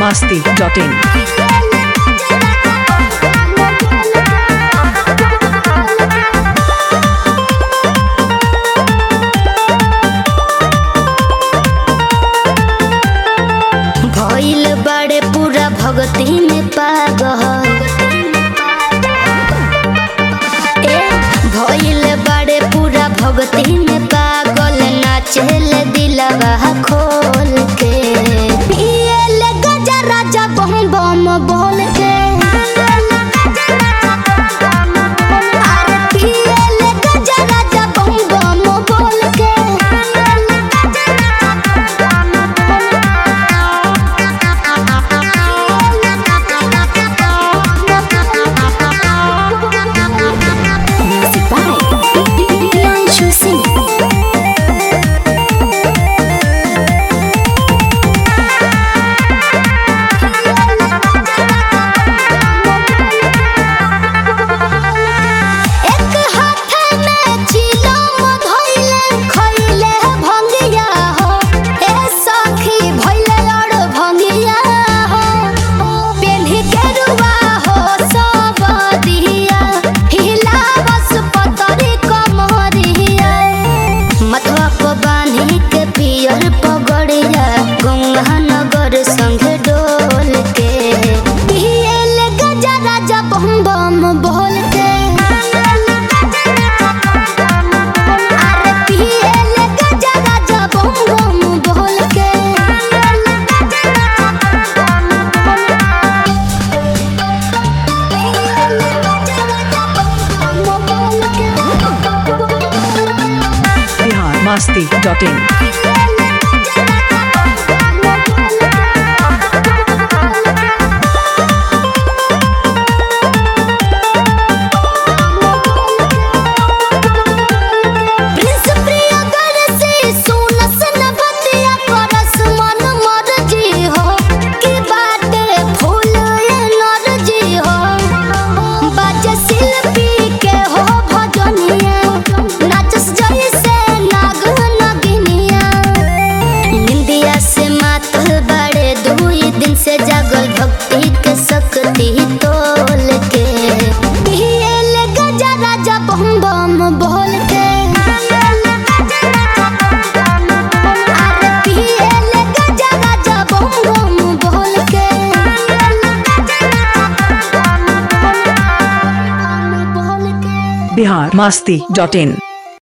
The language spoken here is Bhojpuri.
masti.in. भइल बड़े पूरा भगती में पागल ए भइल बड़े पूरा भगती में पागल नाचेल दिलवा खोल के पियल गजा राजा बम बम बोल के अरे पियल गजा राजा बम बम बोल के Music by Pianchu Singh. एक हाथ में चिलम धइले खइले भंगिया हो ए सखी भइले और भंगिया हो पेन्ही केरुआ हो सब दिया हिला बस पतरी कमरिया मथवा को बांधी के पियर पगड़िया गंगा नगर संग डोल के पियल गजा राजा बम बम बोल के अरे पियल गजा राजा बम बम बोल के Bihar masti.in. प्रिंस प्रियगर से सुनस न भतिया करस मन मर्जी हो की बाटे फूल ये नरजी हो बाजे शिल्पी के हो भजनिया नाचस जैसे नाग नगिनिया निंदिया से मातल बड़े दुई दिन से जागल भक्ति के शक्ति तोल के पियल गजा राजा बम बम बोल के अरे पियल गजा राजा बम बम बोल के बोल के Bihar masti.in.